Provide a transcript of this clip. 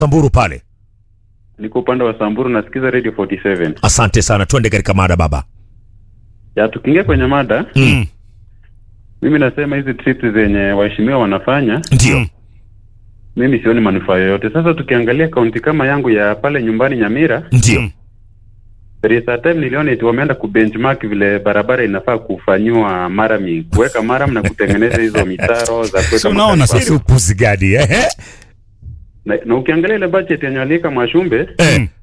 Samburu pale. Niko upande wa Samburu nasikiza Radio 47. Asante sana, twende katika mada baba. Ya tukiingia kwenye mada, Mm. mimi nasema hizi trips zenye waheshimiwa wanafanya, Ndio. mimi sioni manufaa yoyote. Sasa tukiangalia kaunti kama yangu ya pale nyumbani Nyamira, Ndio. there is a time niliona eti wameenda kubenchmark vile barabara inafaa kufanyiwa marami, kuweka maram na kutengeneza hizo mitaro za Si kuweka unaona makali sasa? Ili upuzi gani eh? na, na ukiangalia ile budget yenye waliweka Mwashumbe Eh.